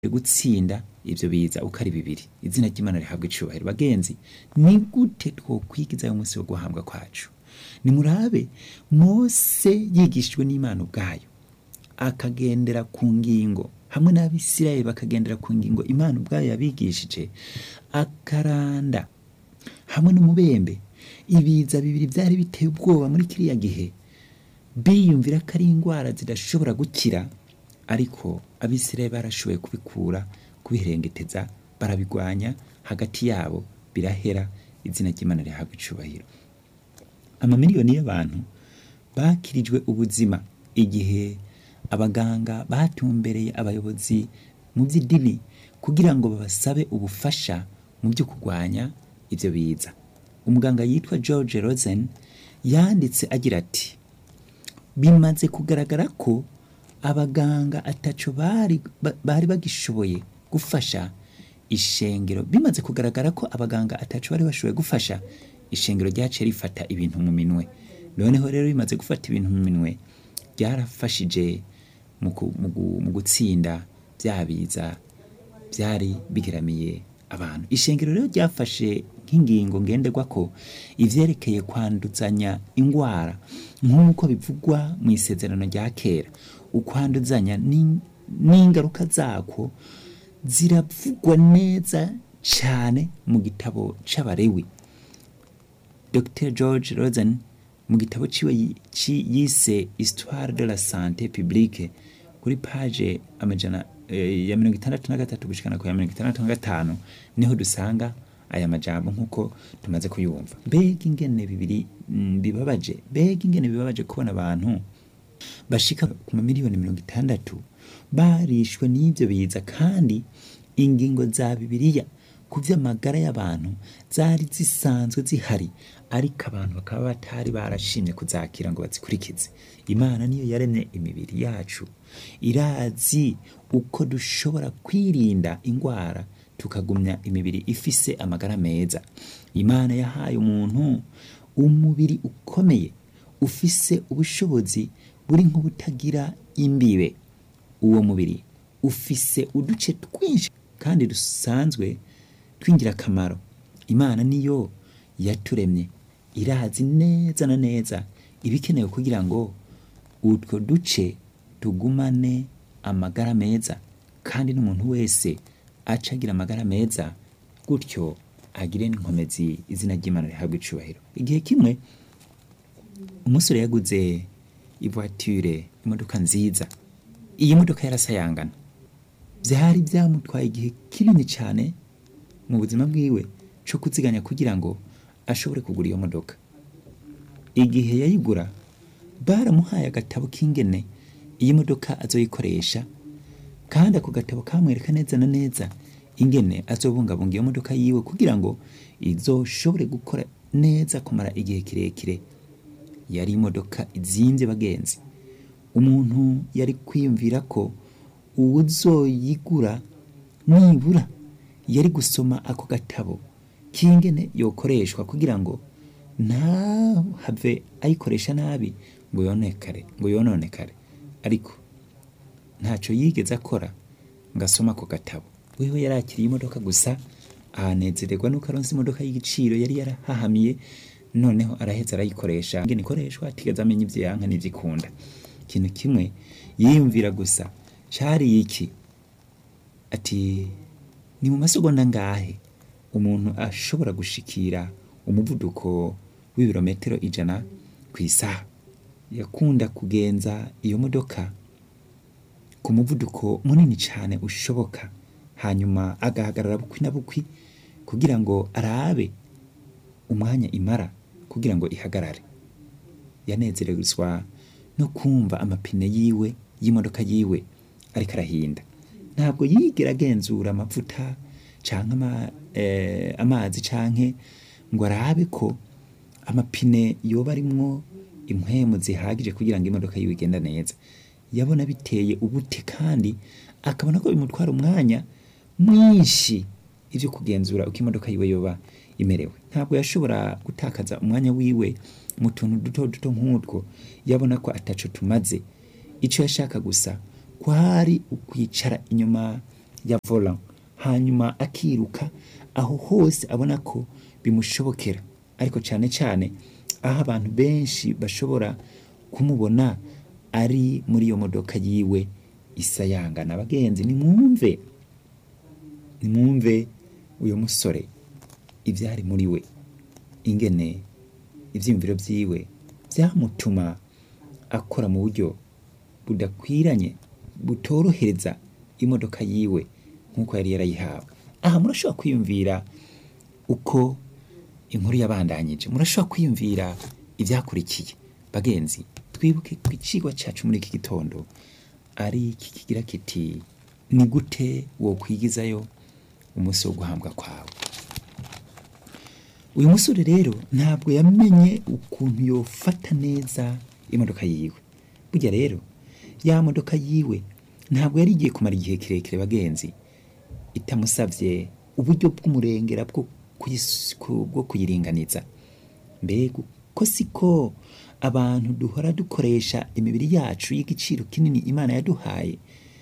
gutsinda ivyo biza uko ari bibiri izina ry'imana rihabwa icubahiro bagenzi ni gute twokwigiza uyu munsi wo guhambwa kwacu nimurabe mose yigishijwe n'imana ubwayo akagendera ku ngingo hamwe n'abisirayeli bakagendera ku ngingo imana ubwayo yabigishije akaranda hamwe n'umubembe ibiza bibiri byari biteye ubwoba muri kiriya gihe biyumvira ko ari indwara zidashobora gukira ariko abisirayeli barashoboye kubikura kubiherengeteza barabigwanya hagati yabo birahera izina ry'imana rihabwa icubahiro amamiliyoni y'abantu bakirijwe ubuzima igihe abaganga batumbereye abayobozi mu by'idini kugira ngo babasabe ubufasha mu byo kurwanya ibyo biza umuganga yitwa george rosen yanditse agira ati bimaze kugaragara ko abaganga ataco bari ba- bari bagishoboye gufasha ishengero bimaze kugaragara ko abaganga ataco bari bashoboye gufasha ishengero ryaciye rifata ibintu mu minwe noneho rero bimaze gufata ibintu mu minwe byarafashije mu ku- mu gu- mu gutsinda bya biza byari bigeramiye abantu ishengero rero ryafashe nk'ingingo ngenderwa ko ivyerekeye kwanduzanya ingwara nk'uko bivugwa mu isezerano rya kera ukwanduzanya n'in- n'ingaruka zako ziravugwa neza cyane mu gitabo c'abarewi dr george rosen mu gitabo ciwe yi- ci- yise histoire de la santé publique kuri page amajana eh, ya mirongo itandatu na gatatu gushikana ku ya mirongo itandatu na gatanu niho dusanga aya majambo nk'uko tumaze kuyumva mbega ingene bibiri mm, bibabaje mbega ingene bibabaje kubona abantu bashika ku mamiliyoni mirongo itandatu barishwe n'ibyo biza kandi ingingo za bibiliya ku vy'amagara y'abantu zari zisanzwe zihari ariko abantu bakaba batari barashimye kuzakira ngo bazikurikize imana niyo yaremye imibiri yacu irazi uko dushobora kwirinda ingwara tukagumya imibiri ifise amagara meza imana yahaye umuntu umubiri ukomeye ufise ubushobozi buri nk'ubutagira imbibe uwo mubiri ufise uduce twinshi kandi dusanzwe tw'ingirakamaro imana niyo yaturemye irazi neza na neza ibikenewe kugira ngo utwo duce tugumane amagara meza kandi n'umuntu wese aca agira amagara meza gutyo agire n'inkomezi izina ry'imana rihabwa icubahiro igihe kimwe umusore yaguze ivoiture imodoka nziza iyi modoka yarasayangana byari byamutwaye igihe kinini cyane mu buzima bwiwe cyo kuziganya kugira ngo ashobore kugura iyo modoka igihe yayigura baramuhaye agatabo k'ingene iyi modoka azoyikoresha kandi ako gatabo kamwereka neza na neza ingene azobungabunga iyo modoka yiwe kugira ngo izoshobore gukora neza kumara igihe kirekire yari imodoka izimbye bagenzi umuntu yari kwiyumvira ko uwuzoyigura nibura yari gusoma ako gatabo k'ingene yokoreshwa kugira ngo ntahave ayikoresha nabi ngo yonekare ngo yononekare ariko ntacyo yigeze akora ngo asome ako gatabo wewe yarakiriye imodoka gusa ahanezererwa nuko aronse imodoka y'igiciro yari yarahahamiye noneho araheza arayikoresha ingene ikoreshwa atigeze amenya ivyo yanka n'ivyo ikunda ikintu kimwe yiyumvira gusa cari iki ati ni mu masegonda ngahe umuntu ashobora gushikira umuvuduko w'ibirometero ijana ku isaha yakunda kugenza iyo modoka ku muvuduko munini cyane ushoboka hanyuma agahagarara bukwi na bukwi kugira ngo arabe umwanya imara kugira ngo ihagarare yanezerezwa no kumva amapine yiwe y'imodoka yiwe ariko arahinda ntabwo yigera agenzura amavuta canke ama, eh, amazi canke ngo arabe ko amapine yoba arimwo impwemu zihagije kugira ngo imodoka yiwe igenda neza yabona biteye ubute kandi akabona ko bimutwara umwanya mwinshi ivyo kugenzura uko imodoka yiwe yoba imerewe ntabwo yashobora gutakaza umwanya wiwe mu tuntu duto duto nk'utwo yabona ko ataco tumaze ico yashaka gusa kwari ukwicara inyuma ya volant hanyuma akiruka aho hose abona ko bimushobokera ariko cyane cyane aho abantu benshi bashobora kumubona ari muri iyo modoka yiwe isayangana abagenzi nimwumve nimwumve uyu musore ibyari muri we ingene ibyiyumviro byiwe byamutuma akora mu buryo budakwiranye butorohereza imodoka yiwe nk'uko yari yarayihawe aha murashobora kwiyumvira uko inkuru yabandanyije murashobora kwiyumvira ibyakurikiye bagenzi twibuke ku icigwa cyacu muri iki gitondo ari iki kigira kiti ni gute wo kwigizayo umunsi wo guhambwa kwawe uyu musore rero ntabwo yamenye ukuntu yofata neza imodoka yiwe burya rero ya modoka yiwe ntabwo yari igiye kumara igihe kirekire bagenzi itamusabye uburyo bw'umurengera bwo kuyis- ku- bwo kuyiringaniza mbega ko siko abantu duhora dukoresha imibiri yacu y'igiciro kinini imana yaduhaye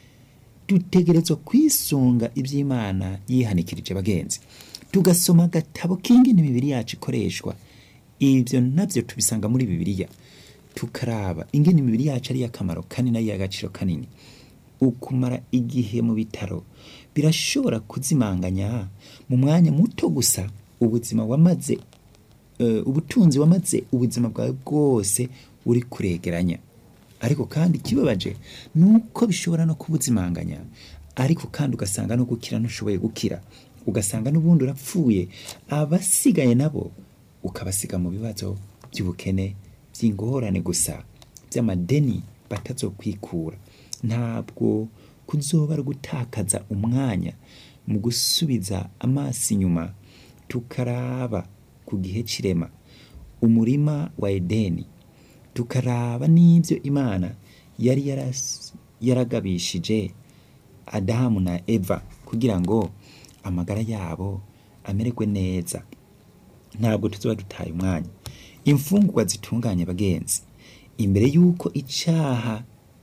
dutegerezwa kwisunga iby'imana yihanikirije bagenzi tugasoma agatabo k'ingene imibiri yacu ikoreshwa ibyo nabyo tubisanga muri bibiliya tukaraba ingene imibiri yacu ari iy'akamaro kanini ari iy'agaciro kanini ukumara igihe mu bitaro birashobora kuzimanganya mu mwanya muto gusa ubuzima wamaze eh, ubutunzi wamaze ubuzima bwawe bwose uri kuregeranya ariko kandi ikibabaje ni uko bishobora no kubuzimanganya ariko kandi ugasanga no gukira ntushoboye gukira ugasanga n'ubundi urapfuye abasigaye nabo ukabasiga mu bibazo by'ubukene by'ingorane gusa by'amadeni batazokwikura ntabwo kuzoba ari gutakaza umwanya mu gusubiza amaso inyuma tukaraba ku gihe cirema umurima wa edeni tukaraba n'ibyo imana yari yaras- yaragabishije adamu na eva kugira ngo amagara yabo amererwe neza ntabwo tuzoba dutaye umwanya imfungurwa zitunganye bagenzi imbere y'uko icaha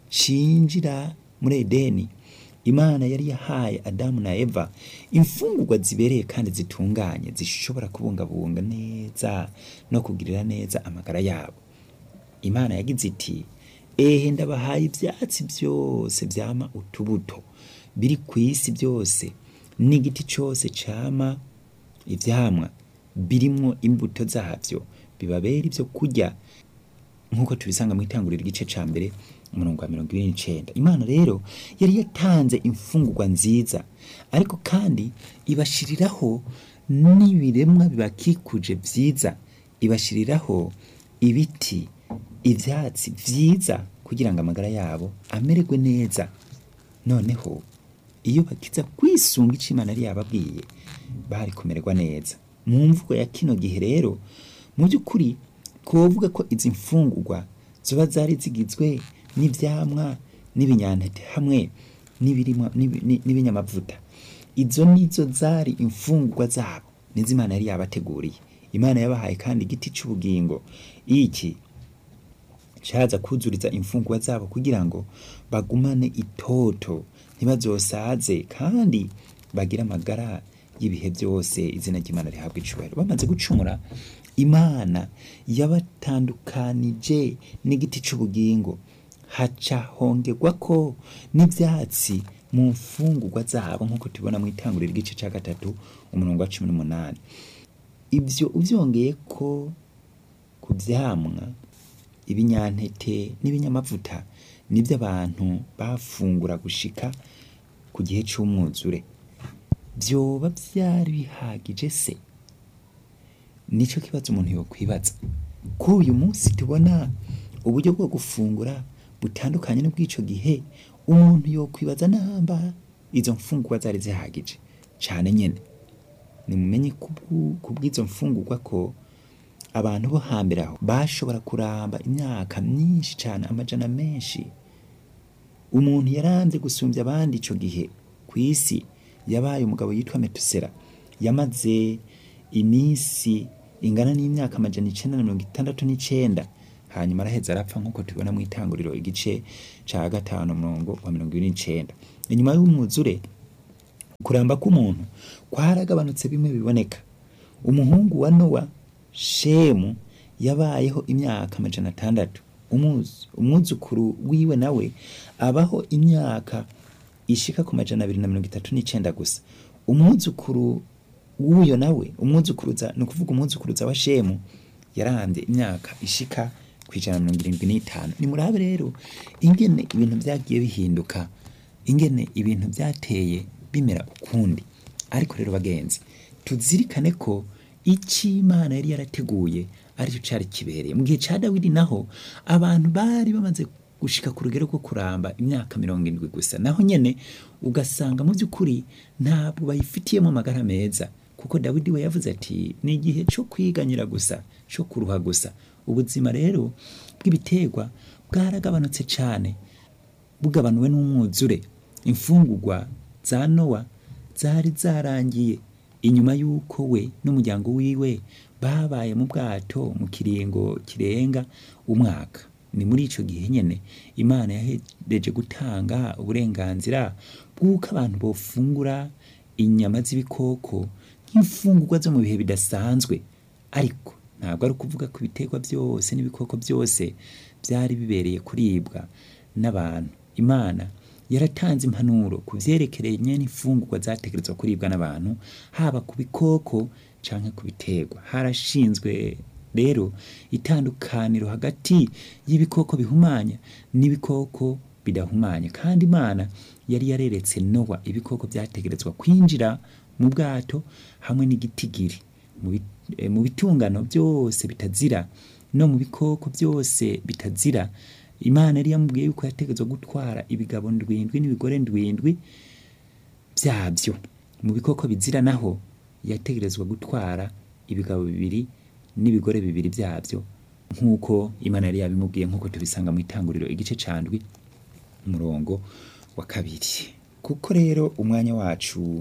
cinjira muri edeni imana yari yahaye adamu na eva imfungurwa zibereye kandi zitunganye zishobora kubungabunga neza no kugirira neza amagara yabo imana yagize iti ehe ndabahaye ibyatsi byose byama utubuto biri ku isi byose n'igiti cyose cyama ibyamwa birimwo imbuto zabyo bibabera ibyo kurya nk'uko tubisanga mu itanguriro igice cya mbere umurongo wa mirongo ibiri n'icenda imana rero yari yatanze imfungurwa nziza ariko kandi ibashiriraho n'ibiremwa bibakikuje byiza ibashiriraho ibiti ibyatsi byiza kugira ngo amagara yabo amererwe neza noneho iyo bakiza kwisunga icyo imana yari yababwiye bari kumererwa neza mu mvugo ya kino gihe rero mu by'ukuri twovuga ko izi mfungurwa ziba zari zigizwe n'ibyamwa n'ibinyantete hamwe n'ibirimo- n'ibi- ni- n'ibinyamavuta izo nizo zari imfungurwa zabo nizo imana yari yabateguriye imana yabahaye kandi igiti cy'ubugingo iki caza kuzuriza imfungurwa zabo kugira ngo bagumane itoto ntibazosaze kandi bagire amagara y'ibihe byose izina ry'imana rihabwa icubahiro bamaze gucumura imana yabatandukanije n'igiti c'ubugingo haca hongerwa ko n'ivyatsi mu mfungurwa zabo nk'uko tubibona mu itanguriro igice ca gatatu umurongo wa cumi n'umunani ibyo ubyongeye ko ku byamwa ibinyantete n'ibinyamavuta nibyo abantu bafungura gushika ku gihe cy'umwuzure byoba byari bihagije se nicyo kibazo umuntu yokwibaza ko uyu munsi tubona uburyo bwo gufungura butandukanye n'ubw'ico gihe umuntu yokwibaza namba izo mfungurwa zari zihagije cyane nyene nimumenye kubwu- kubw'izo mfungurwa ko abantu bo hambere aho bashobora kuramba imyaka myinshi cyane amajana menshi umuntu yaranze gusumbya abandi ico gihe ku isi yabaye umugabo yitwa metusera yamaze iminsi ingana n'imyaka amajana icenda na mirongo itandatu n'icenda hanyuma araheza arapfa nk'uko tubibona mu itanguriro igice ca gatanu umurongo wa mirongo ibiri n'icenda inyuma y'umwuzure kuramba k'umuntu kwaragabanutse bimwe biboneka umuhungu wa nowa shemu yabayeho imyaka amajana atandatu Umuzu- umwuzukuru wiwe nawe abaho imyaka ishika ku majana abiri na mirongo itatu n'icenda gusa umwuzukuru w'uyo nawe umwuzukuruza ni ukuvuga umwuzukuruza wa shemu yarambye imyaka ishika ku ijana na mirongo irindwi n'itanu nimurabe rero ingene ibintu vyagiye bihinduka ingene ibintu vyateye bimera ukundi ariko rero bagenzi tuzirikane ko icyo imana yari yarateguye aricyo cyari kibereye mu gihe cya dawidi naho abantu bari bamaze gushika ku rugero rwo kuramba imyaka mirongo irindwi gusa naho nyene ugasanga mu by'ukuri ntabwo bayifitiyemo amagara meza kuko dawidi we yavuze ati ni igihe cyo kwiganyira gusa cyo kuruha gusa ubuzima rero bw'ibiterwa bwaragabanutse cyane bugabanuwe n'umwuzure imfungurwa za nowa zari zarangiye inyuma y'uko we n'umuryango wiwe babaye mu bwato mu kiringo kirenga umwaka ni muri ico gihe nyene imana yahereje gutanga uburenganzira bw'uko abantu bofungura inyama z'ibikoko nk'imfungurwa zo mu bihe bidasanzwe ariko ntabwo ari ukuvuga ko ibiterwa byose n'ibikoko byose byari bibereye kuribwa n'abantu imana yaratanze impanuro ku vyerekeranye n'imfungurwa zategerezwa kuribwa n'abantu haba ku bikoko canke ku biterwa harashinzwe rero itandukaniro hagati y'ibikoko bihumanya n'ibikoko bidahumanya kandi imana yari yareretse nowa ibikoko vyategerezwa kwinjira mu bwato hamwe n'igitigiri mu bi- eh, mu bitungano byose bitazira no mu bikoko byose bitazira imana yari yamubwiye yuko yategerezwa gutwara ibigabo ndwindwi n'ibigore ndwindwi byabyo mu bikoko bizira naho yategerezwa gutwara ibigabo bibiri n'ibigore bibiri byabyo nk'uko imana yari yabimubwiye nk'uko tubisanga mu itanguriro igice candwi umurongo wa kabiri kuko rero umwanya wacu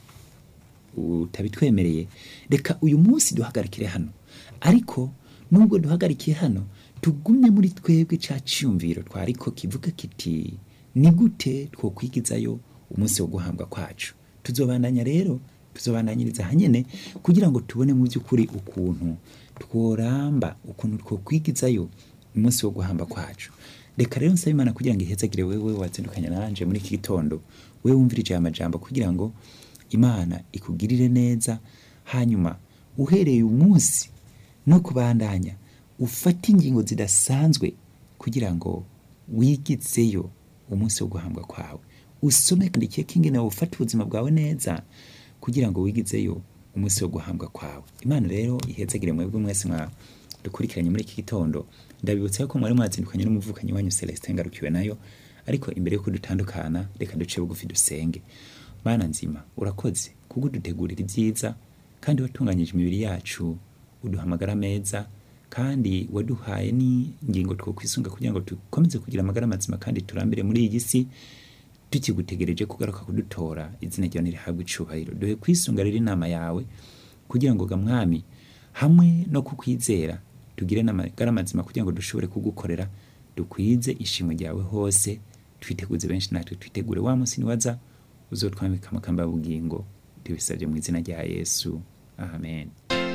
utabitwemereye reka uyu munsi duhagarikire hano ariko nubwo duhagarikiye hano tugumye muri twebwe ca ciyumviro twariko kivuga kiti ni gute twokwigizayo umunsi wo guhambwa kwacu tuzobandanya rero tuzobandanyiriza hanyene kugira ngo tubone mu by'ukuri ukuntu tworamba ukuntu twokwigizayo umunsi wo guhamba kwacu reka rero nsaba imana kugira ngo ihezagire wewe watsindukanya nanje muri iki gitondo wewe wumvirije aya majambo kugira ngo imana ikugirire neza hanyuma uhereye umunsi no kubandanya ufate ingingo zidasanzwe kugira ngo wigizeyo umunsi wo guhambwa kwawe usome kandi ikihe kingene ufate ubuzima bwawe neza kugira ngo wigizeyo umunsi wo guhambwa kwawe imana rero ihezagire mwebwe mwese mwa dukurikiranye muri iki gitondo ndabibutsa yuko mwari mwazindukanye n'umuvukanyi wanyu Celestin ngarukiwe nayo ariko imbere yuko dutandukana reka duce bugufi dusenge mana nzima urakoze kuko udutegurira ibyiza kandi watunganyije imibiri yacu uduhamagara meza kandi waduhaye n'ingingo twokwisunga kugira ngo dukomeze kugira amagara mazima kandi turambire muri iyi si tukigutegereje kugaruka kudutora izina ryawe nirihabwe icubahiro duhe kwisunga rero inama yawe kugira ngo ga mwami hamwe no kukwizera tugire n'amagara mazima kugira ngo dushobore kugukorera dukwize ishimwe ryawe hose twiteguze benshi natwe twitegure wa munsi niwaza uzotwambika amakamba y'ubugingo tubisabye mu izina rya yesu amen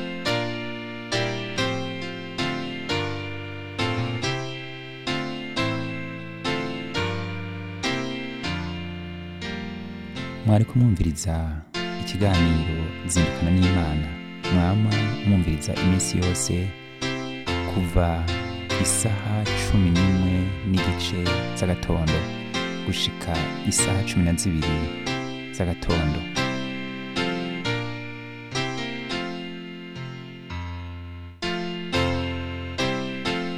mwari kumwumviriza ikiganiro zindukana n'imana mwama mwumviriza iminsi yose kuva isaha cumi n'imwe n'igice z'agatondo gushika isaha cumi na zibiri z'agatondo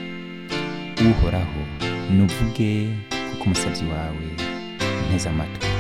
uhoraho nuvuge kuko umusabyi wawe nteze amatwi